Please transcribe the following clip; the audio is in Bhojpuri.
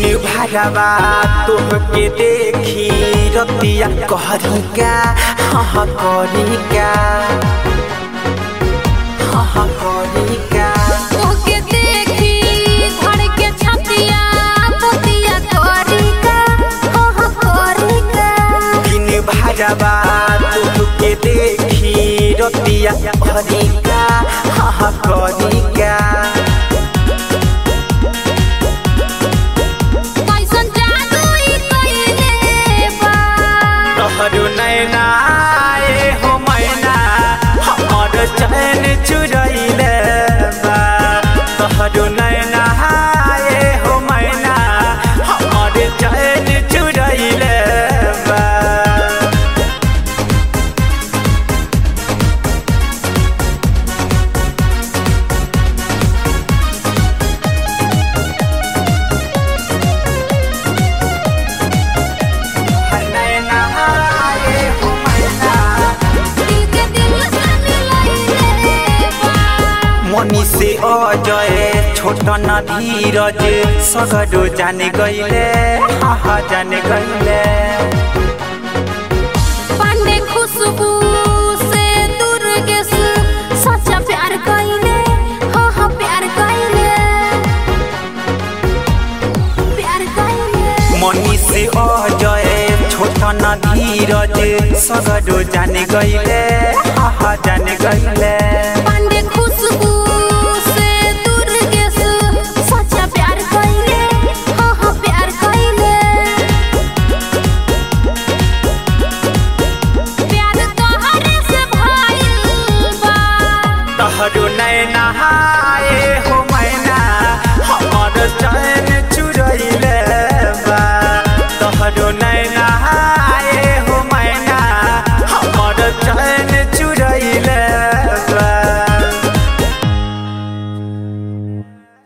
भरवा तोहके देखी रतिया कहरी का हाँ करी का हाँ करी का ओके देखी धड़ के छतिया पतिया तोरिका हो हो कोरिका दिन भरवा तोहके देखी रतिया कहरी का हाँ करी का कैसन जादू ई कइले बा तोहरो नैना ए हो मैना हमर चैन चुरैले बा तोहरो नैना ए हो मैना हमर चैन चुरैले बा नैना ए हो मैना दिल के दिल से मिलइले बा मनी से अजय छोट न धीरज सगरो जाने गईले हाँ जाने गईले पांडे खुशबू से दुर्गेश सच्चा प्यार कइले हो हो प्यार कइले प्यार कइले मनी से अजय छोट न धीरज सगरो जाने गईले हाँ जाने गईले पांडे